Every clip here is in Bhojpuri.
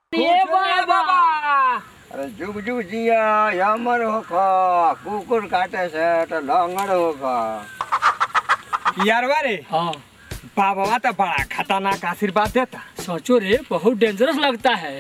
એ બાબા અરે જુગ જુગ જીયા યામર હોખા કુકુર કાટે છે તો લંગડ હોખા यार वारे हाँ बाबा तो बड़ा खतरनाक आशीर्वाद देता सोचो रे बहुत डेंजरस लगता है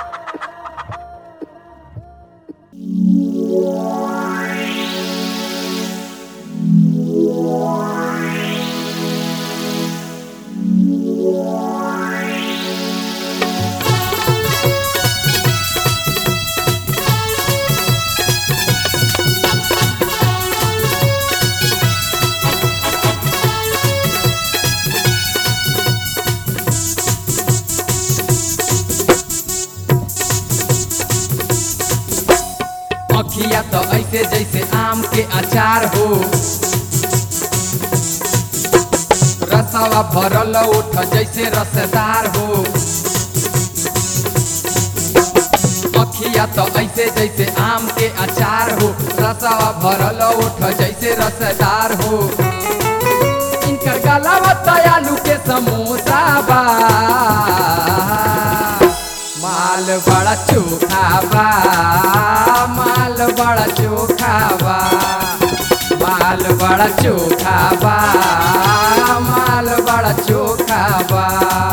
अखिया तो ऐसे जैसे आम के अचार हो रसावा भरल ओठ जैसे रसदार हो अखिया तो ऐसे जैसे आम के अचार हो रसावा भरल ओठ जैसे रसदार हो इनकर गलावा तो आलू के समोसा बा माल बड़ा चोखा बा माल बड़ा चोखा बा माल बड़ा चोखा बा माल बड़ा चोखा बा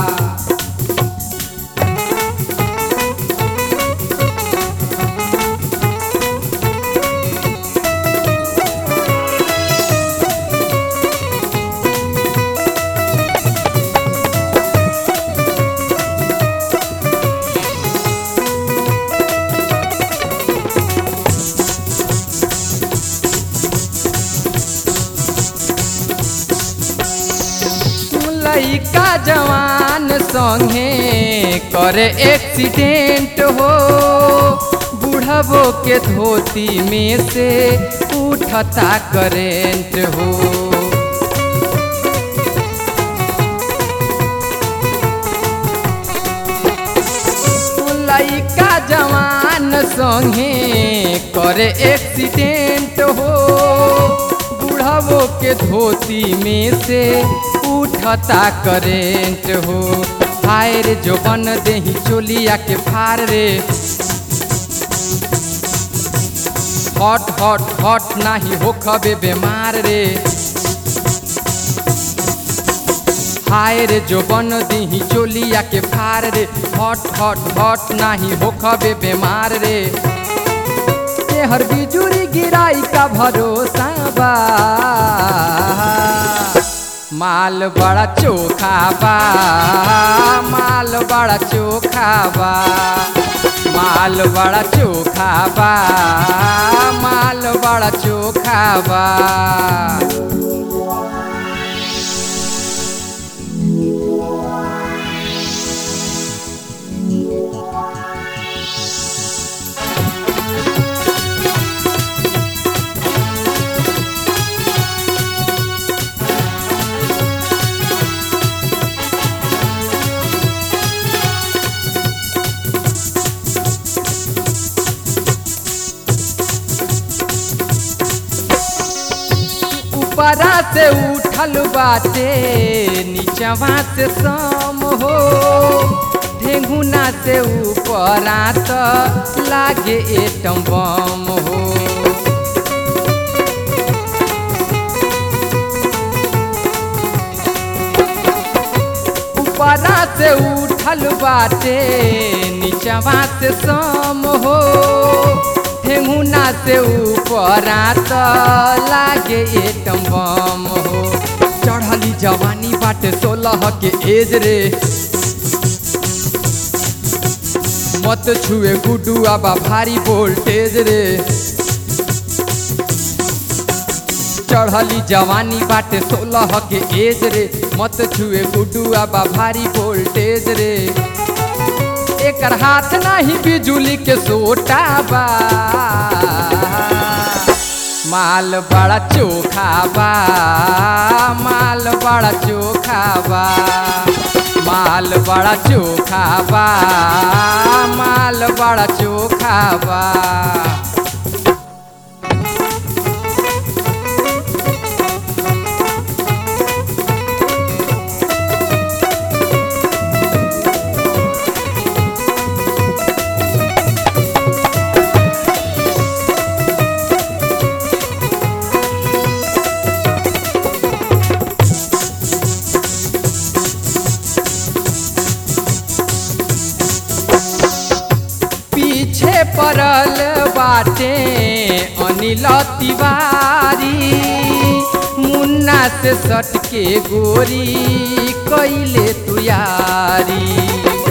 लइका जवान संगे करे एक्सीडेंट हो बुढ़बो के धोती में से उठता करेंट हो लइका जवान संगे करे एक्सीडेंट हो बुढ़ावो के धोती में से उठता करेंट हो हाय रे जो बन देही चोलिया के फार रे हॉट हॉट हॉट नाही हो खबे बीमार रे हाय रे जो बन दीही चोलिया के फार रे हॉट हॉट हॉट नाही हो खबे बीमार रे ये हर बिजुरी गिराई का भरोसा बा माल बड़ा चोखा बा माल बड़ा चोखा बा माल बड़ा चोखा बा माल बड़ा चोखा बा ऊपरा से उठल बाटे नीचवा से सम हो ढेंगुना से ऊपरा तो लागे एटम बम हो ऊपरा से उठल बाटे नीचवा से सम हो ठेंगुना से ऊपरा तो लागे एटम बम हो चढ़ली जवानी बाटे सोलह के एज रे मत छुए गुडू आबा भारी वोल्टेज रे चढ़ली जवानी बाटे सोलह के एज रे मत छुए गुडू आबा भारी वोल्टेज रे एकर हाथ नाही बिजुली के सोटा बा माल बड़ा चोखा बा माल बड़ा चोखा बा माल बड़ा चोखा बा माल बड़ा चोखा बा पड़ल बाटे अनिल तिवारी मुन्ना से सट के गोरी कैले तुयारी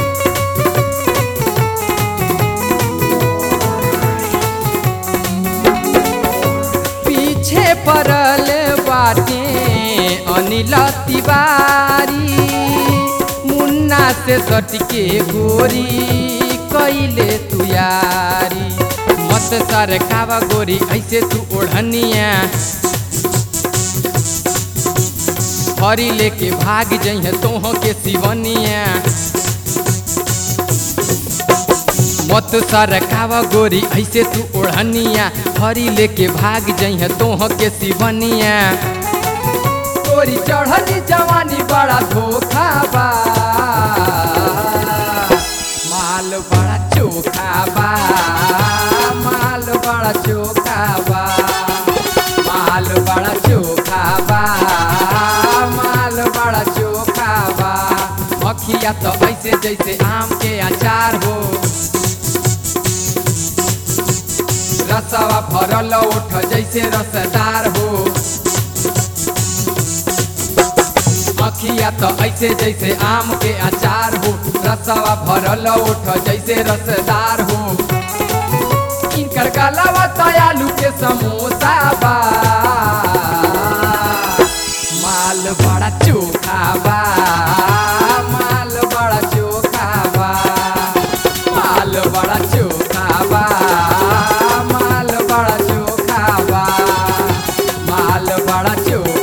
पीछे पड़ल बाटे अनिल तिवारी मुन्ना से सट के गोरी कैले तुयारी मत सर कावा गोरी ऐसे तू ओढ़निया हरी लेके भाग जइहे तोह के सिवनिया मत सर कावा गोरी ऐसे तू ओढ़निया हरी लेके भाग जइहे तोह के सिवनिया गोरी चढ़ली जवानी बड़ा धोखा बा माल बड़ा चोखा बा माल बड़ा चोखा बा माल बड़ा चोखा बा माल बड़ा चोखा बा अखिया तो ऐसे जैसे आम के अचार हो रसवा भरल ओठ जैसे रसदार हो अखिया तो ऐसे जैसे आम के अचार हो रसवा भरल ओठ जैसे रसदार हो इनकर गलावा तो आलू के समोसा बा माल बड़ा चोखा बा माल बड़ा चोखा बा माल बड़ा चोखा बा माल बड़ा चोखा बा माल बड़ा चोखा